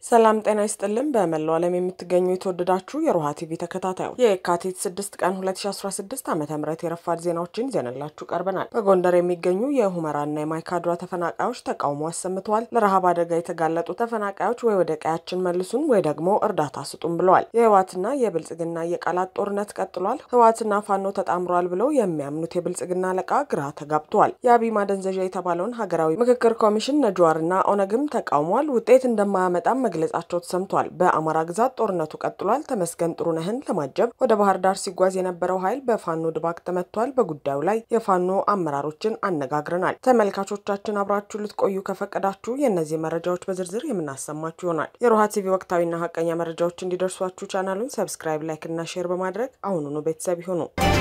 ሰላም ጤና ይስጥልን። በመላው ዓለም የምትገኙ የተወደዳችሁ የሮሃ ቲቪ ተከታታዮች የካቲት 6 ቀን 2016 ዓ ም የረፋድ ዜናዎችን ይዘንላችሁ ቀርበናል። በጎንደር የሚገኙ የሁመራና የማይካድራ ተፈናቃዮች ተቃውሞ አሰምተዋል። ለረሃብ አደጋ የተጋለጡ ተፈናቃዮች ወይ ወደ ቀያችን መልሱን ወይ ደግሞ እርዳታ ስጡን ብለዋል። የህወሓትና የብልጽግና የቃላት ጦርነት ቀጥሏል። ህወሓትና ፋኖ ተጣምሯል ብለው የሚያምኑት የብልጽግና አለቃ ግራ ተጋብተዋል። የአብይ ማደንዘዣ የተባለውን ሀገራዊ ምክክር ኮሚሽን ነጅዋርና ኦነግም ተቃውሟል። ውጤት እንደማያመጣም መግለጻቸው ተሰምቷል። በአማራ ግዛት ጦርነቱ ቀጥሏል። ተመስገን ጥሩነህን ለማጀብ ወደ ባህር ዳር ሲጓዝ የነበረው ኃይል በፋኖ ድባቅ ተመቷል። በጉዳዩ ላይ የፋኖ አመራሮችን አነጋግረናል። ተመልካቾቻችን አብራችሁ ልትቆዩ ከፈቀዳችሁ የእነዚህ መረጃዎች በዝርዝር የምናሰማችሁ ይሆናል። የሮሃ ቲቪ ወቅታዊና ሀቀኛ መረጃዎች እንዲደርሷችሁ ቻናሉን ሰብስክራይብ፣ ላይክ እና ሼር በማድረግ አሁኑኑ ቤተሰብ ይሁኑ።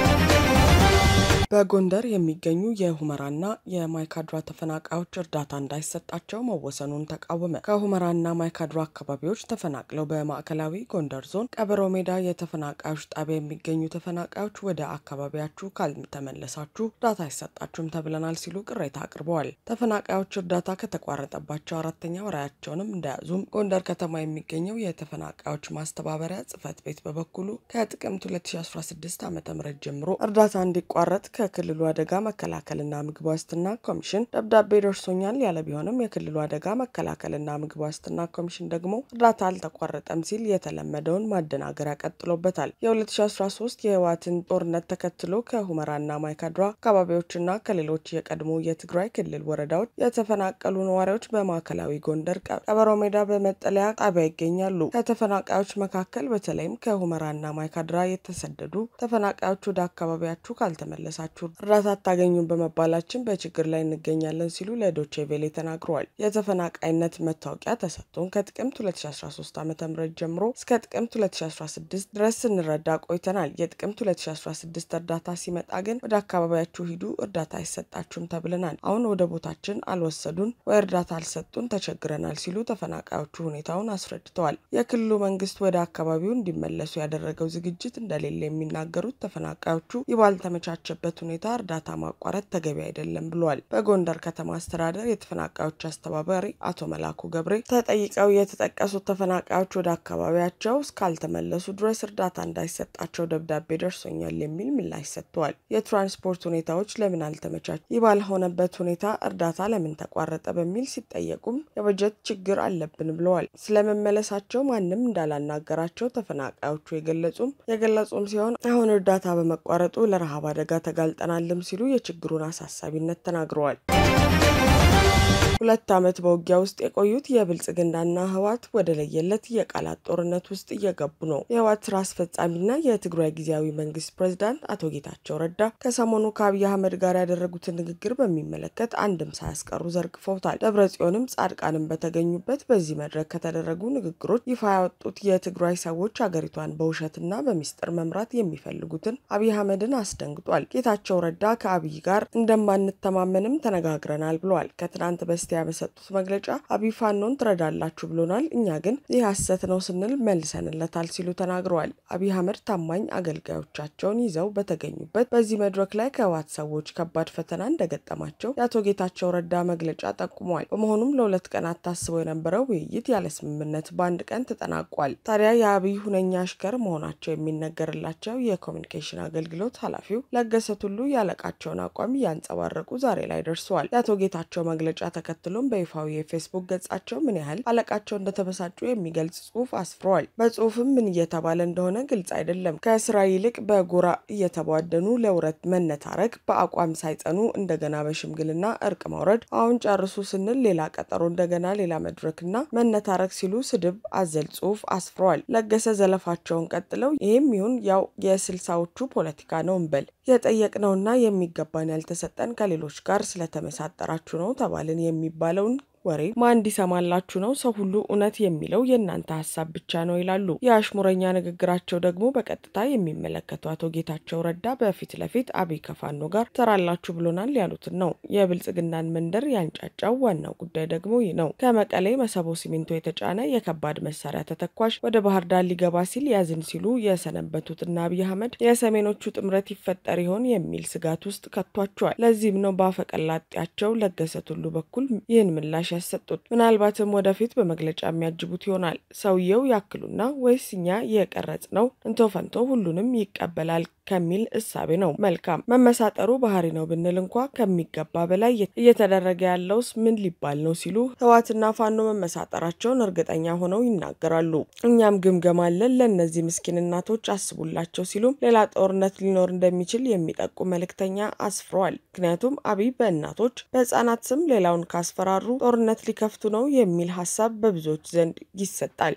በጎንደር የሚገኙ የሁመራና የማይካድራ ተፈናቃዮች እርዳታ እንዳይሰጣቸው መወሰኑን ተቃወመ። ከሁመራና ማይካድራ አካባቢዎች ተፈናቅለው በማዕከላዊ ጎንደር ዞን ቀበሮ ሜዳ የተፈናቃዮች ጣቢያ የሚገኙ ተፈናቃዮች ወደ አካባቢያችሁ ካልተመለሳችሁ እርዳታ አይሰጣችሁም ተብለናል ሲሉ ቅሬታ አቅርበዋል። ተፈናቃዮች እርዳታ ከተቋረጠባቸው አራተኛ ወራያቸውንም እንደያዙም ጎንደር ከተማ የሚገኘው የተፈናቃዮች ማስተባበሪያ ጽሕፈት ቤት በበኩሉ ከጥቅምት 2016 ዓ ም ጀምሮ እርዳታ እንዲቋረጥ ከክልሉ አደጋ መከላከልና ምግብ ዋስትና ኮሚሽን ደብዳቤ ደርሶኛል ያለ ቢሆንም የክልሉ አደጋ መከላከልና ምግብ ዋስትና ኮሚሽን ደግሞ እርዳታ አልተቋረጠም ሲል የተለመደውን ማደናገሪያ ቀጥሎበታል። የ2013 የህወሓትን ጦርነት ተከትሎ ከሁመራና ማይካድራ አካባቢዎችና ከሌሎች የቀድሞ የትግራይ ክልል ወረዳዎች የተፈናቀሉ ነዋሪዎች በማዕከላዊ ጎንደር ቀበሮ ሜዳ በመጠለያ ጣቢያ ይገኛሉ። ከተፈናቃዮች መካከል በተለይም ከሁመራና ማይካድራ የተሰደዱ ተፈናቃዮች ወደ አካባቢያችሁ ካልተመለሳችሁ እርዳታ አታገኙም በመባላችን በችግር ላይ እንገኛለን ሲሉ ለዶቼ ቬሌ ተናግረዋል። የተፈናቃይነት መታወቂያ ተሰጥቶን ከጥቅምት 2013 ዓ ም ጀምሮ እስከ ጥቅምት 2016 ድረስ ስንረዳ ቆይተናል። የጥቅምት 2016 እርዳታ ሲመጣ ግን ወደ አካባቢያችሁ ሂዱ፣ እርዳታ አይሰጣችሁም ተብለናል። አሁን ወደ ቦታችን አልወሰዱን ወይ እርዳታ አልሰጡን፣ ተቸግረናል ሲሉ ተፈናቃዮቹ ሁኔታውን አስረድተዋል። የክልሉ መንግስት ወደ አካባቢው እንዲመለሱ ያደረገው ዝግጅት እንደሌለ የሚናገሩት ተፈናቃዮቹ ይህ ባልተመቻቸበት ሁኔታ እርዳታ ማቋረጥ ተገቢ አይደለም ብለዋል። በጎንደር ከተማ አስተዳደር የተፈናቃዮች አስተባባሪ አቶ መላኩ ገብሬ ተጠይቀው የተጠቀሱት ተፈናቃዮች ወደ አካባቢያቸው እስካልተመለሱ ድረስ እርዳታ እንዳይሰጣቸው ደብዳቤ ደርሶኛል የሚል ምላሽ ሰጥተዋል። የትራንስፖርት ሁኔታዎች ለምን አልተመቻች፣ ይህ ባልሆነበት ሁኔታ እርዳታ ለምን ተቋረጠ በሚል ሲጠየቁም የበጀት ችግር አለብን ብለዋል። ስለመመለሳቸው ማንም እንዳላናገራቸው ተፈናቃዮቹ የገለጹም የገለጹም ሲሆን አሁን እርዳታ በመቋረጡ ለረሃብ አደጋ ተጋልጠናልም ሲሉ የችግሩን አሳሳቢነት ተናግረዋል። ሁለት ዓመት በውጊያ ውስጥ የቆዩት የብልጽግናና ህወሓት ወደ ለየለት የቃላት ጦርነት ውስጥ እየገቡ ነው። የህወሓት ስራ አስፈጻሚና የትግራይ ጊዜያዊ መንግስት ፕሬዚዳንት አቶ ጌታቸው ረዳ ከሰሞኑ ከአብይ አህመድ ጋር ያደረጉትን ንግግር በሚመለከት አንድም ሳያስቀሩ ዘርግፈውታል። ደብረ ጽዮንም ጻድቃንም በተገኙበት በዚህ መድረክ ከተደረጉ ንግግሮች ይፋ ያወጡት የትግራይ ሰዎች ሀገሪቷን በውሸትና በሚስጥር መምራት የሚፈልጉትን አብይ አህመድን አስደንግጧል። ጌታቸው ረዳ ከአብይ ጋር እንደማንተማመንም ተነጋግረናል ብለዋል። ከትናንት በስቲያ በሰጡት መግለጫ አብይ ፋኖን ትረዳላችሁ ብሎናል፣ እኛ ግን ይህ ሐሰት ነው ስንል መልሰንለታል ሲሉ ተናግረዋል። አብይ አህመድ ታማኝ አገልጋዮቻቸውን ይዘው በተገኙበት በዚህ መድረክ ላይ ከህወሓት ሰዎች ከባድ ፈተና እንደገጠማቸው የአቶ ጌታቸው ረዳ መግለጫ ጠቁሟል። በመሆኑም ለሁለት ቀናት ታስበው የነበረው ውይይት ያለ ስምምነት በአንድ ቀን ተጠናቋል። ታዲያ የአብይ ሁነኛ አሽከር መሆናቸው የሚነገርላቸው የኮሚኒኬሽን አገልግሎት ኃላፊው ለገሰ ቱሉ ያለቃቸውን አቋም እያንጸባረቁ ዛሬ ላይ ደርሰዋል። የአቶ ጌታቸው መግለጫ ተከትሎም በይፋዊ የፌስቡክ ገጻቸው ምን ያህል አለቃቸው እንደተበሳጩ የሚገልጽ ጽሁፍ አስፍረዋል። በጽሁፍም ምን እየተባለ እንደሆነ ግልጽ አይደለም። ከስራ ይልቅ በጎራ እየተቧደኑ ለውረት መነታረክ፣ በአቋም ሳይጸኑ እንደገና በሽምግልና እርቅ ማውረድ፣ አሁን ጨርሱ ስንል ሌላ ቀጠሮ፣ እንደገና ሌላ መድረክና መነታረክ ሲሉ ስድብ አዘል ጽሁፍ አስፍረዋል። ለገሰ ዘለፋቸውን ቀጥለው ይህም ይሁን ያው የስልሳዎቹ ፖለቲካ ነው እንበል የጠየቅነውና የሚገባን ያልተሰጠን ከሌሎች ጋር ስለተመሳጠራችሁ ነው ተባልን የሚባለውን ወሬ ማን እንዲሰማላችሁ ነው? ሰው ሁሉ እውነት የሚለው የእናንተ ሀሳብ ብቻ ነው ይላሉ። የአሽሙረኛ ንግግራቸው ደግሞ በቀጥታ የሚመለከቱ አቶ ጌታቸው ረዳ በፊት ለፊት አብይ ከፋኖ ጋር ትሰራላችሁ ብሎናል ያሉትን ነው። የብልጽግናን መንደር ያንጫጫው ዋናው ጉዳይ ደግሞ ይህ ነው። ከመቀሌ መሰቦ ሲሚንቶ የተጫነ የከባድ መሳሪያ ተተኳሽ ወደ ባህር ዳር ሊገባ ሲል ያዝን ሲሉ የሰነበቱትና አብይ አህመድ የሰሜኖቹ ጥምረት ይፈጠር ይሆን የሚል ስጋት ውስጥ ከቷቸዋል። ለዚህም ነው በአፈቀላጤያቸው ለገሰ ቱሉ በኩል ይህን ምላሽ ያሰጡት። ምናልባትም ወደፊት በመግለጫ የሚያጅቡት ይሆናል። ሰውየው ያክሉና ወይስ እኛ የቀረጽ ነው እንቶ ፈንቶ ሁሉንም ይቀበላል ከሚል እሳቤ ነው። መልካም መመሳጠሩ ባህሪ ነው ብንል እንኳ ከሚገባ በላይ እየተደረገ ያለውስ ምን ሊባል ነው ሲሉ ህወሓትና ፋኖ መመሳጠራቸውን እርግጠኛ ሆነው ይናገራሉ። እኛም ግምገማ አለን ለእነዚህ ምስኪን እናቶች አስቡላቸው ሲሉም ሌላ ጦርነት ሊኖር እንደሚችል የሚጠቁም መልእክተኛ አስፍረዋል። ምክንያቱም አብይ በእናቶች በህፃናት ስም ሌላውን ካስፈራሩ ጦርነት ሊከፍቱ ነው የሚል ሀሳብ በብዙዎች ዘንድ ይሰጣል።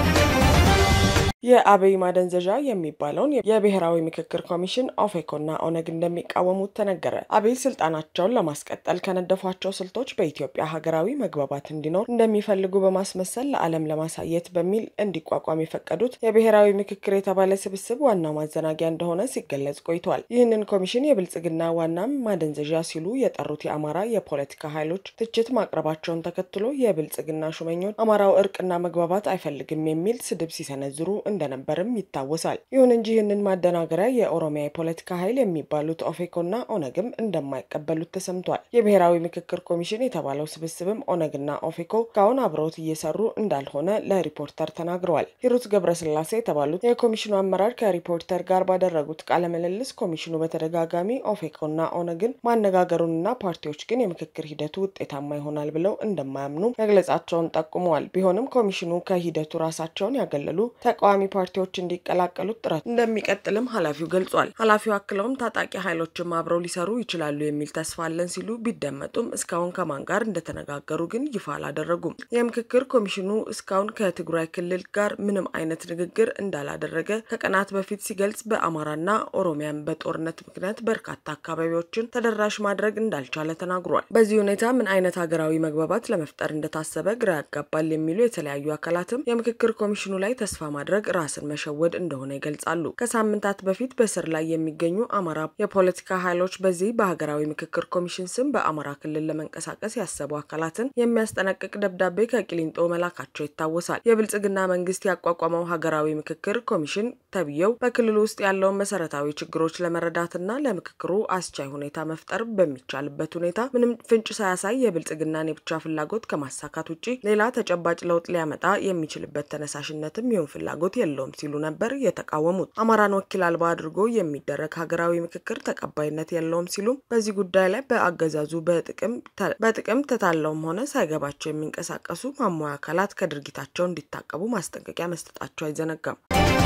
የአብይ ማደንዘዣ የሚባለውን የብሔራዊ ምክክር ኮሚሽን ኦፌኮና ኦነግ እንደሚቃወሙት ተነገረ። አብይ ስልጣናቸውን ለማስቀጠል ከነደፏቸው ስልቶች በኢትዮጵያ ሀገራዊ መግባባት እንዲኖር እንደሚፈልጉ በማስመሰል ለዓለም ለማሳየት በሚል እንዲቋቋም የፈቀዱት የብሔራዊ ምክክር የተባለ ስብስብ ዋናው ማዘናጊያ እንደሆነ ሲገለጽ ቆይቷል። ይህንን ኮሚሽን የብልጽግና ዋናም ማደንዘዣ ሲሉ የጠሩት የአማራ የፖለቲካ ኃይሎች ትችት ማቅረባቸውን ተከትሎ የብልጽግና ሹመኞች አማራው እርቅና መግባባት አይፈልግም የሚል ስድብ ሲሰነዝሩ እንደነበርም ይታወሳል። ይሁን እንጂ ይህንን ማደናገሪያ የኦሮሚያ የፖለቲካ ኃይል የሚባሉት ኦፌኮና ኦነግም እንደማይቀበሉት ተሰምቷል። የብሔራዊ ምክክር ኮሚሽን የተባለው ስብስብም ኦነግና ኦፌኮ እስካሁን አብረውት እየሰሩ እንዳልሆነ ለሪፖርተር ተናግረዋል። ሂሩት ገብረስላሴ የተባሉት የኮሚሽኑ አመራር ከሪፖርተር ጋር ባደረጉት ቃለ ምልልስ ኮሚሽኑ በተደጋጋሚ ኦፌኮና ኦነግን ማነጋገሩንና ፓርቲዎች ግን የምክክር ሂደቱ ውጤታማ ይሆናል ብለው እንደማያምኑ መግለጻቸውን ጠቁመዋል። ቢሆንም ኮሚሽኑ ከሂደቱ ራሳቸውን ያገለሉ ተቃዋሚ ፓርቲዎች እንዲቀላቀሉት ጥረት እንደሚቀጥልም ኃላፊው ገልጿል። ኃላፊው አክለውም ታጣቂ ኃይሎችም አብረው ሊሰሩ ይችላሉ የሚል ተስፋ አለን ሲሉ ቢደመጡም እስካሁን ከማን ጋር እንደተነጋገሩ ግን ይፋ አላደረጉም። የምክክር ኮሚሽኑ እስካሁን ከትግራይ ክልል ጋር ምንም አይነት ንግግር እንዳላደረገ ከቀናት በፊት ሲገልጽ በአማራና ኦሮሚያን በጦርነት ምክንያት በርካታ አካባቢዎችን ተደራሽ ማድረግ እንዳልቻለ ተናግሯል። በዚህ ሁኔታ ምን አይነት ሀገራዊ መግባባት ለመፍጠር እንደታሰበ ግራ ያጋባል የሚሉ የተለያዩ አካላትም የምክክር ኮሚሽኑ ላይ ተስፋ ማድረግ ራስን መሸወድ እንደሆነ ይገልጻሉ። ከሳምንታት በፊት በስር ላይ የሚገኙ አማራ የፖለቲካ ኃይሎች በዚህ በሀገራዊ ምክክር ኮሚሽን ስም በአማራ ክልል ለመንቀሳቀስ ያሰቡ አካላትን የሚያስጠነቅቅ ደብዳቤ ከቂሊንጦ መላካቸው ይታወሳል። የብልጽግና መንግስት ያቋቋመው ሀገራዊ ምክክር ኮሚሽን ተብዬው በክልሉ ውስጥ ያለውን መሰረታዊ ችግሮች ለመረዳትና ለምክክሩ አስቻይ ሁኔታ መፍጠር በሚቻልበት ሁኔታ ምንም ፍንጭ ሳያሳይ የብልጽግናን የብቻ ፍላጎት ከማሳካት ውጭ ሌላ ተጨባጭ ለውጥ ሊያመጣ የሚችልበት ተነሳሽነትም ይሁን ፍላጎት የለውም ሲሉ ነበር የተቃወሙት። አማራን ወኪል አልባ አድርጎ የሚደረግ ሀገራዊ ምክክር ተቀባይነት የለውም ሲሉም በዚህ ጉዳይ ላይ በአገዛዙ በጥቅም ተታለውም ሆነ ሳይገባቸው የሚንቀሳቀሱ ማሟያ አካላት ከድርጊታቸው እንዲታቀቡ ማስጠንቀቂያ መስጠታቸው አይዘነጋም።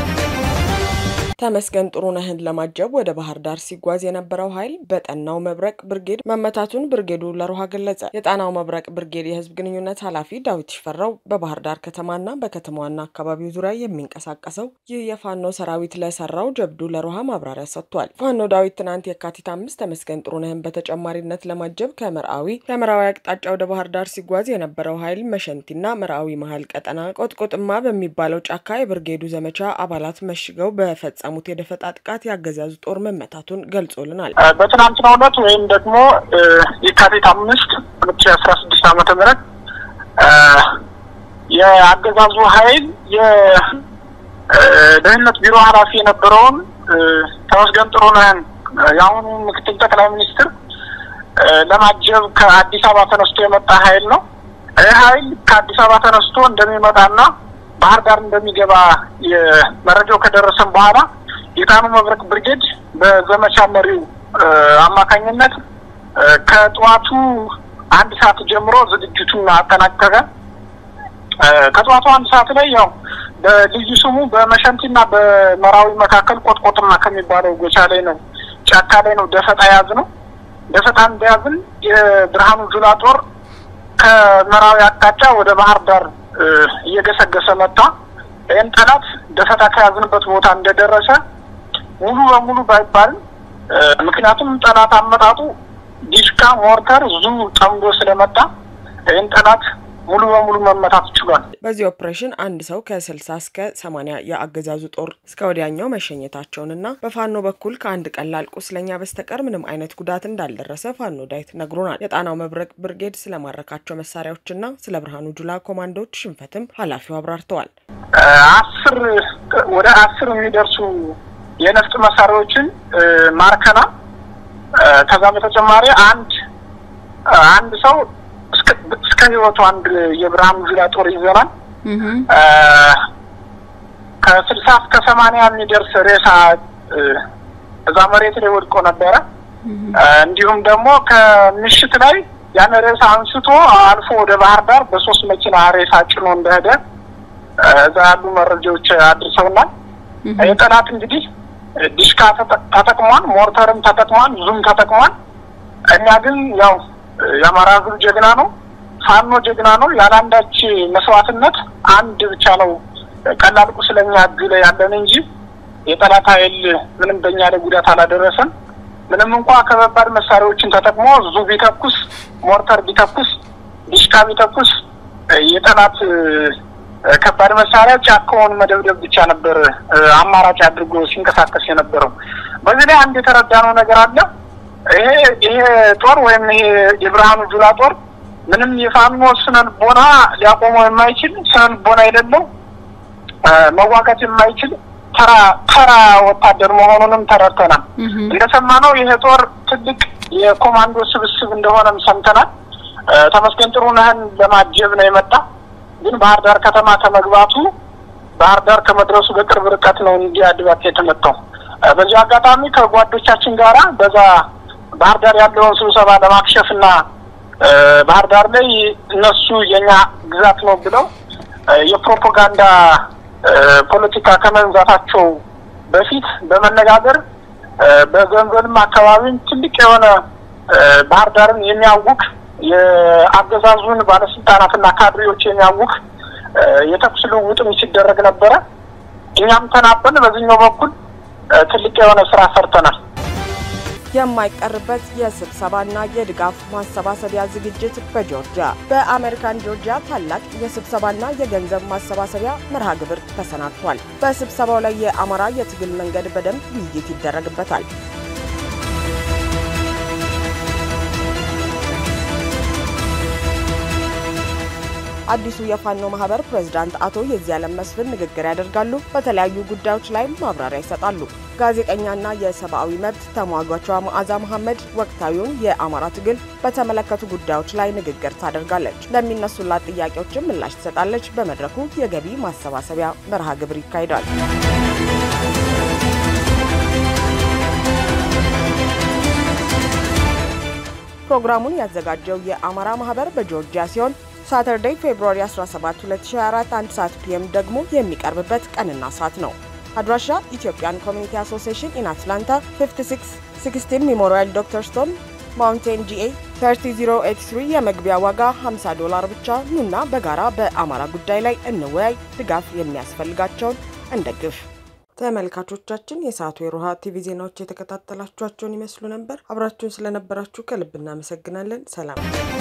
ተመስገን ጥሩነህን ለማጀብ ወደ ባህር ዳር ሲጓዝ የነበረው ኃይል በጠናው መብረቅ ብርጌድ መመታቱን ብርጌዱ ለሮሃ ገለጸ። የጣናው መብረቅ ብርጌድ የህዝብ ግንኙነት ኃላፊ ዳዊት ሽፈራው በባህር ዳር ከተማና በከተማዋና አካባቢው ዙሪያ የሚንቀሳቀሰው ይህ የፋኖ ሰራዊት ለሰራው ጀብዱ ለሮሃ ማብራሪያ ሰጥቷል። ፋኖ ዳዊት ትናንት የካቲት አምስት ተመስገን ጥሩነህን በተጨማሪነት ለማጀብ ከምርአዊ ከምርአዊ አቅጣጫ ወደ ባህር ዳር ሲጓዝ የነበረው ኃይል መሸንቲና ምርአዊ መሀል ቀጠና ቆጥቆጥማ በሚባለው ጫካ የብርጌዱ ዘመቻ አባላት መሽገው በፈጸ ሙት የደፈጣ ጥቃት ያገዛዙ ጦር መመታቱን ገልጾልናል። በትናንትናው ዕለት ወይም ደግሞ የካቲት አምስት ሁለት ሺ አስራ ስድስት ዓመተ ምህረት የአገዛዙ ኃይል የደህንነት ቢሮ ኃላፊ የነበረውን ተመስገን ጥሩነህን የአሁኑ ምክትል ጠቅላይ ሚኒስትር ለማጀብ ከአዲስ አበባ ተነስቶ የመጣ ኃይል ነው። ይህ ኃይል ከአዲስ አበባ ተነስቶ እንደሚመጣና ባህር ዳር እንደሚገባ መረጃው ከደረሰን በኋላ የጣኑ መብረቅ ብርጌድ በዘመቻ መሪው አማካኝነት ከጠዋቱ አንድ ሰዓት ጀምሮ ዝግጅቱን አጠናቀቀ። ከጠዋቱ አንድ ሰዓት ላይ ያው በልዩ ስሙ በመሸንቲና በመራዊ መካከል ቆጥቆጥማ ከሚባለው ጎቻ ላይ ነው ጫካ ላይ ነው ደፈጣ ያዝ ነው። ደፈጣ እንደያዝን የብርሃኑ ጁላ ጦር ከመራዊ አቅጣጫ ወደ ባህር ዳር እየገሰገሰ መጣ። ይህን ጠላት ደፈጣ ከያዝንበት ቦታ እንደደረሰ ሙሉ በሙሉ ባይባልም ምክንያቱም ጠላት አመጣጡ ዲሽካ፣ ሞርተር፣ ዙ ጠምዶ ስለመጣ ይህን ጠላት ሙሉ በሙሉ መመታት ችሏል። በዚህ ኦፕሬሽን አንድ ሰው ከስልሳ እስከ ሰማኒያ የአገዛዙ ጦር እስከ ወዲያኛው መሸኘታቸውንና በፋኖ በኩል ከአንድ ቀላል ቁስለኛ በስተቀር ምንም አይነት ጉዳት እንዳልደረሰ ፋኖ ዳዊት ነግሮናል። የጣናው መብረቅ ብርጌድ ስለማረካቸው መሳሪያዎችና ስለ ብርሃኑ ጁላ ኮማንዶዎች ሽንፈትም ኃላፊው አብራርተዋል። አስር ወደ አስር የሚደርሱ የነፍጥ መሳሪያዎችን ማርከና ከዛ በተጨማሪ አንድ አንድ ሰው እስከ እስከ ህይወቱ አንድ የብርሃኑ ጁላ ጦር ይዘናል። ከስልሳ እስከ ሰማንያ የሚደርስ ሬሳ እዛ መሬት ላይ ወድቆ ነበረ። እንዲሁም ደግሞ ከምሽት ላይ ያን ሬሳ አንስቶ አልፎ ወደ ባህር ዳር በሶስት መኪና ሬሳ ጭኖ እንደሄደ እዛ ያሉ መረጃዎች አድርሰውናል። የጠላት እንግዲህ ዲሽካ ተጠቅሟል፣ ሞርተርም ተጠቅሟል፣ ዙም ተጠቅሟል። እኛ ግን ያው የአማራ ህዝብ ጀግና ነው፣ ፋኖ ጀግና ነው። ያለአንዳች መስዋዕትነት አንድ ብቻ ነው ቀላል ቁስለኛ እጁ ላይ ያለን እንጂ የጠላት ኃይል ምንም በእኛ ላይ ጉዳት አላደረሰም። ምንም እንኳ ከባባድ መሳሪያዎችን ተጠቅሞ ዙ ቢተኩስ፣ ሞርተር ቢተኩስ፣ ዲሽካ ቢተኩስ የጠላት ከባድ መሳሪያ ጫካውን መደብደብ ብቻ ነበር አማራጭ አድርጎ ሲንቀሳቀስ የነበረው። በዚህ ላይ አንድ የተረዳነው ነገር አለ። ይሄ ይሄ ጦር ወይም ይሄ የብርሃኑ ጁላ ጦር ምንም የፋኖ ስነ ልቦና ሊያቆመው የማይችል ስነ ልቦና የሌለው መዋጋት የማይችል ተራ ተራ ወታደር መሆኑንም ተረድተናል። እንደሰማነው ይሄ ጦር ትልቅ የኮማንዶ ስብስብ እንደሆነም ሰምተናል። ተመስገን ጥሩነህን ለማጀብ ነው የመጣ ግን ባህር ዳር ከተማ ከመግባቱ ባህር ዳር ከመድረሱ በቅርብ ርቀት ነው እንዲህ አድባቅ የተመታው። በዚህ አጋጣሚ ከጓዶቻችን ጋራ በዛ ባህር ዳር ያለውን ስብሰባ ለማክሸፍ እና ባህር ዳር ላይ እነሱ የኛ ግዛት ነው ብለው የፕሮፓጋንዳ ፖለቲካ ከመንዛታቸው በፊት በመነጋገር በገንዘብም አካባቢም ትልቅ የሆነ ባህር ዳርን የሚያውቅ የአገዛዙን ባለስልጣናትና ካድሬዎች የሚያውቅ የተኩስ ልውውጥም ሲደረግ ነበረ። እኛም ተናበን በዚህኛው በኩል ትልቅ የሆነ ስራ ሰርተናል። የማይቀርበት የስብሰባና የድጋፍ ማሰባሰቢያ ዝግጅት በጆርጂያ በአሜሪካን ጆርጂያ ታላቅ የስብሰባና የገንዘብ ማሰባሰቢያ መርሃ ግብር ተሰናድቷል። በስብሰባው ላይ የአማራ የትግል መንገድ በደንብ ውይይት ይደረግበታል። አዲሱ የፋኖ ማህበር ፕሬዝዳንት አቶ የዚያለም መስፍን ንግግር ያደርጋሉ። በተለያዩ ጉዳዮች ላይ ማብራሪያ ይሰጣሉ። ጋዜጠኛና የሰብአዊ መብት ተሟጓቿ መዓዛ መሐመድ ወቅታዊውን የአማራ ትግል በተመለከቱ ጉዳዮች ላይ ንግግር ታደርጋለች። ለሚነሱላት ጥያቄዎችም ምላሽ ትሰጣለች። በመድረኩ የገቢ ማሰባሰቢያ መርሃ ግብር ይካሄዳል። ፕሮግራሙን ያዘጋጀው የአማራ ማህበር በጆርጂያ ሲሆን ሳተርዴይ ፌብሩዋሪ 17 2024 1 ሰዓት ፒኤም ደግሞ የሚቀርብበት ቀንና ሰዓት ነው። አድራሻ ኢትዮጵያን ኮሚኒቲ አሶሲዬሽን ኢን አትላንታ 5616 ሜሞሪያል ዶክተር ስቶን ማውንቴን ጂኤ 30083 የመግቢያ ዋጋ 50 ዶላር ብቻ። ኑና በጋራ በአማራ ጉዳይ ላይ እንወያይ፣ ድጋፍ የሚያስፈልጋቸውን እንደግፍ። ተመልካቾቻችን የሰዓቱ የሮሃ ቲቪ ዜናዎች የተከታተላችኋቸውን ይመስሉ ነበር። አብራችሁን ስለነበራችሁ ከልብ እናመሰግናለን። ሰላም